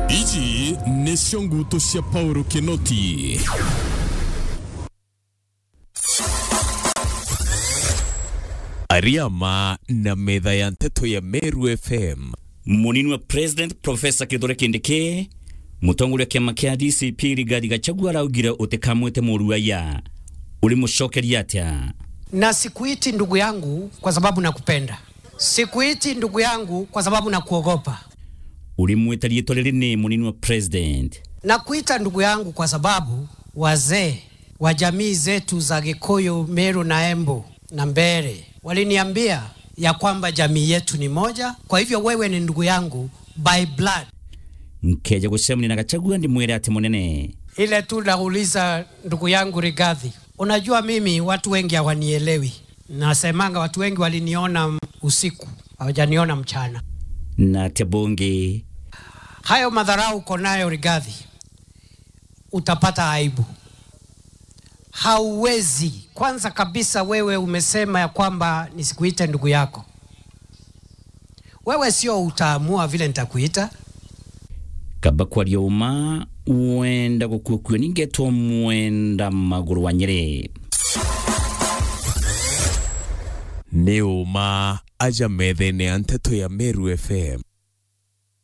ici nĩcio nguto cia paulo kinoti ariama na metha ya nteto ya meru fm munini wa president profesa kithure kindiki mutongoria kiama kia dcp rigathi gachagua araugire utikamwite muruaya uri mucokeria atia na sikuiti ndugu yangu kwa sababu nakupenda, sikuiti ndugu yangu kwa sababu nakuogopa, uri mwita riitwa riri ni munini wa president nakuita ndugu yangu kwa sababu wazee wa jamii zetu za Gikuyu, Meru na Embu na Mbere waliniambia ya kwamba jamii yetu ni moja, kwa hivyo wewe ni ndugu yangu by blood. nkeja gucemania na gachagua ndimwire ati munene Ile tu nauliza ndugu yangu Rigathi, unajua mimi watu wengi hawanielewi. Nasemanga watu wengi waliniona usiku, hawajaniona mchana. na atia bungi Hayo madharau uko nayo Rigathi, utapata aibu. Hauwezi. Kwanza kabisa, wewe umesema ya kwamba nisikuite ndugu yako. Wewe sio utaamua vile nitakuita. kaba kwaria uma wenda gukuokuo ningetwo mwenda maguru wa nyeri nĩ ũma aja metha-inĩ ya nteto ya meru fm